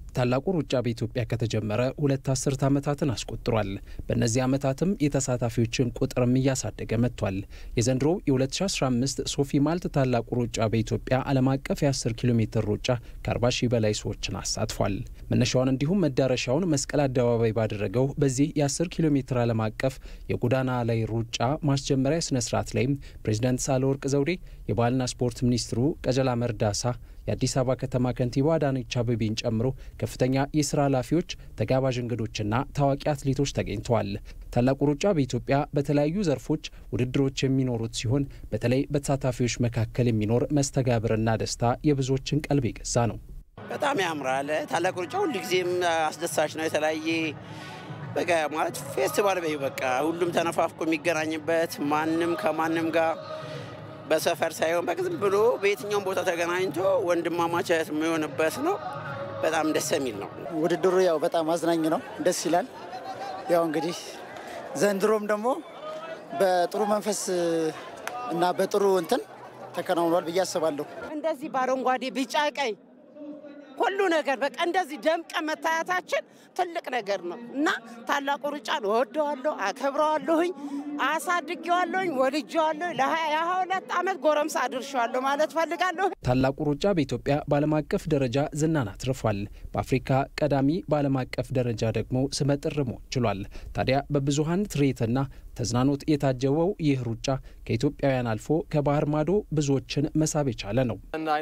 ታላቁ ሩጫ በኢትዮጵያ ከተጀመረ ሁለት አስርት ዓመታትን አስቆጥሯል። በእነዚህ ዓመታትም የተሳታፊዎችን ቁጥርም እያሳደገ መጥቷል። የዘንድሮ የ2015 ሶፊ ማልት ታላቁ ሩጫ በኢትዮጵያ ዓለም አቀፍ የ10 ኪሎ ሜትር ሩጫ ከ40 ሺህ በላይ ሰዎችን አሳትፏል። መነሻውን እንዲሁም መዳረሻውን መስቀል አደባባይ ባደረገው በዚህ የ10 ኪሎ ሜትር ዓለም አቀፍ የጎዳና ላይ ሩጫ ማስጀመሪያ ስነ ስርዓት ላይም ፕሬዚዳንት ሳህለወርቅ ዘውዴ፣ የባህልና ስፖርት ሚኒስትሩ ቀጀላ መርዳሳ የአዲስ አበባ ከተማ ከንቲባ አዳነች አቤቤን ጨምሮ ከፍተኛ የስራ ኃላፊዎች፣ ተጋባዥ እንግዶችና ታዋቂ አትሌቶች ተገኝተዋል። ታላቁ ሩጫ በኢትዮጵያ በተለያዩ ዘርፎች ውድድሮች የሚኖሩት ሲሆን በተለይ በተሳታፊዎች መካከል የሚኖር መስተጋብርና ደስታ የብዙዎችን ቀልብ የገዛ ነው። በጣም ያምራል። ታላቁ ሩጫ ሁልጊዜም አስደሳች ነው። የተለያየ በቃ ማለት ፌስቲቫል በይ በቃ ሁሉም ተነፋፍቆ የሚገናኝበት ማንም ከማንም ጋር በሰፈር ሳይሆን በቃ ዝም ብሎ በየትኛውም ቦታ ተገናኝቶ ወንድማማቸት የሚሆንበት ነው። በጣም ደስ የሚል ነው። ውድድሩ ያው በጣም አዝናኝ ነው፣ ደስ ይላል። ያው እንግዲህ ዘንድሮም ደግሞ በጥሩ መንፈስ እና በጥሩ እንትን ተከናውኗል ብዬ አስባለሁ። እንደዚህ በአረንጓዴ ቢጫ፣ ቀይ ሁሉ ነገር በቃ እንደዚህ ደምቀ መታየታችን ትልቅ ነገር ነው እና ታላቁ ሩጫን እወደዋለሁ፣ አከብረዋለሁኝ፣ አሳድጌዋለሁኝ፣ ወድጄዋለሁ። ለሀያ ሁለት ዓመት ጎረምሳ አድርሻዋለሁ ማለት ፈልጋለሁ። ታላቁ ሩጫ በኢትዮጵያ በዓለም አቀፍ ደረጃ ዝናን አትርፏል። በአፍሪካ ቀዳሚ በዓለም አቀፍ ደረጃ ደግሞ ስመጥር መሆን ችሏል። ታዲያ በብዙሀን ትርኢትና ተዝናኖት የታጀበው ይህ ሩጫ ከኢትዮጵያውያን አልፎ ከባህር ማዶ ብዙዎችን መሳብ የቻለ ነው።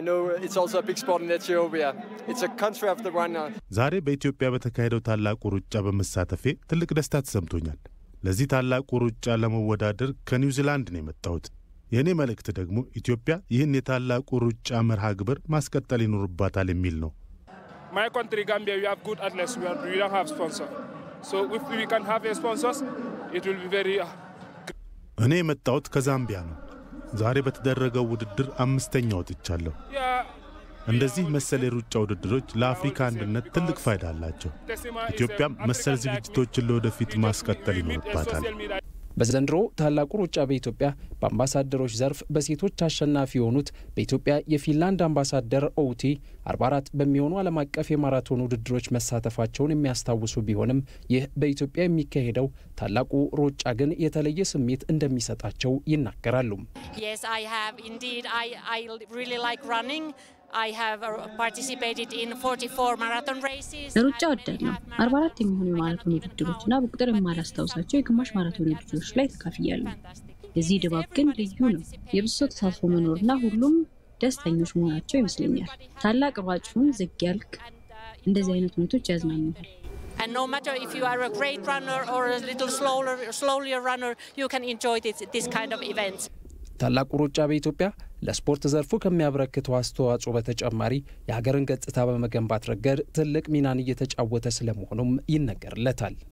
ዛሬ በኢትዮጵያ በተካሄደው ታላቁ ሩጫ በመሳተፌ ትልቅ ደስታ ተሰምቶኛል። ለዚህ ታላቁ ሩጫ ለመወዳደር ከኒውዚላንድ ነው የመጣሁት። የእኔ መልእክት ደግሞ ኢትዮጵያ ይህን የታላቁ ሩጫ መርሃ ግብር ማስቀጠል ይኖርባታል የሚል ነው። እኔ የመጣሁት ከዛምቢያ ነው። ዛሬ በተደረገው ውድድር አምስተኛ ወጥቻለሁ። እንደዚህ መሰል የሩጫ ውድድሮች ለአፍሪካ አንድነት ትልቅ ፋይዳ አላቸው። ኢትዮጵያም መሰል ዝግጅቶችን ለወደፊት ማስቀጠል ይኖርባታል። በዘንድሮ ታላቁ ሩጫ በኢትዮጵያ በአምባሳደሮች ዘርፍ በሴቶች አሸናፊ የሆኑት በኢትዮጵያ የፊንላንድ አምባሳደር ኦውቲ 44 በሚሆኑ ዓለም አቀፍ የማራቶን ውድድሮች መሳተፋቸውን የሚያስታውሱ ቢሆንም ይህ በኢትዮጵያ የሚካሄደው ታላቁ ሩጫ ግን የተለየ ስሜት እንደሚሰጣቸው ይናገራሉ። ለሩጫ ወዳለሁ። 44 የሚሆኑ የማራቶን ውድድሮችና በቁጥር የማላስታውሳቸው የግማሽ ማራቶን ውድድሮች ላይ ተካፍያለሁ። የዚህ ድባብ ግን ልዩ ነው። የብዙ ሰው ተሳትፎ መኖርና ሁሉም ደስተኞች መሆናቸው ይመስለኛል። ታላቅ ሯጩን ዝግ ያልክ እንደዚህ አይነት ሁኔቶች ያዝናኑሃል። And no matter if you are a great runner or a little slower, slowly runner, you can enjoy this, this kind of events. ታላቁ ሩጫ በኢትዮጵያ ለስፖርት ዘርፉ ከሚያበረክተው አስተዋጽኦ በተጨማሪ የሀገርን ገጽታ በመገንባት ረገድ ትልቅ ሚናን እየተጫወተ ስለመሆኑም ይነገርለታል።